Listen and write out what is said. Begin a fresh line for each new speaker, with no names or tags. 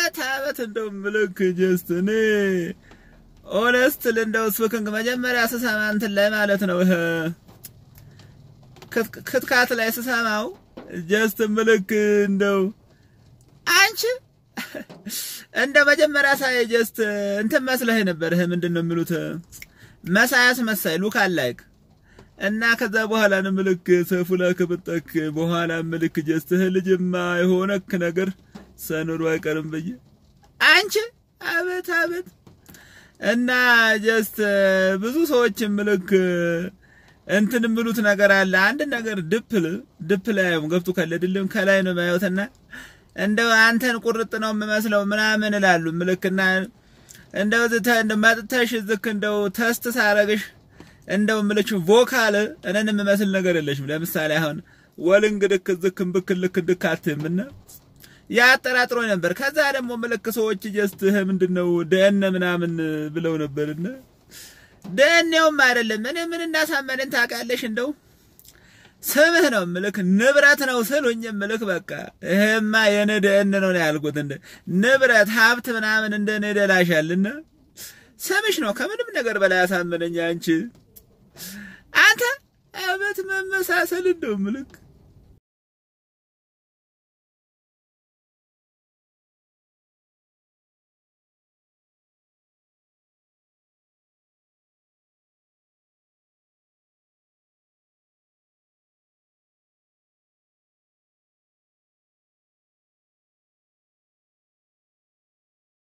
አበት አበት እንደው ምልክ ጀስት እኔ ኦነስትል እንደው ስብክንግ መጀመሪያ ስሰማ እንትን ላይ ማለት ነው ይሄ ክትካት ላይ ስሰማው ጀስት ምልክ እንደው አንቺ እንደ መጀመሪያ ሳይ ጀስት እንትን መስለህ ነበር። ይሄ ምንድን ነው የሚሉት መሳያስ መሳይ ሉክ አላይክ እና ከዛ በኋላ ነው ምልክ ሰፉ ላይ ከበጠክ በኋላ ምልክ ጀስት ይሄ ልጅማ የሆነክ ነገር ሰኖሩ አይቀርም ብዬ አንቺ አቤት አቤት እና ጀስት ብዙ ሰዎች ምልክ እንትን የሚሉት ነገር አለ። አንድ ነገር ድፕል ድፕል ያየው ገብቶ ከለድልም ከላይ ነው ማየውትና እንደው አንተን ቁርጥ ነው የምመስለው ምናምን እላሉ ምልክና እንደው ዝተ እንደ መጥተሽ ዝክ እንደው ተስት ሳረግሽ እንደው ምልች ቮካል እኔን የምመስል ነገር የለሽም። ለምሳሌ አሁን ወልንግ ድክ ዝክን ብክል ልክ ድክ አትምና ያጠራጥሮኝ ነበር። ከዛ ደግሞ ምልክ ሰዎች ጀስት ይሄ ምንድነው ደነ ምናምን ብለው ነበርና ደኔውም አይደለም እኔ ምን እንዳሳመነን ታውቃለሽ? እንደው ስምህ ነው ምልክ ንብረት ነው ስሉኝ ምልክ በቃ ይሄማ የኔ ደን ነው ነው ያልኩት። እንደ ንብረት ሀብት ምናምን እንደ እኔ ደላሻልና ስምሽ ነው ከምንም ነገር በላይ ያሳመነኝ አንቺ አንተ አበት መመሳሰል እንደው ምልክ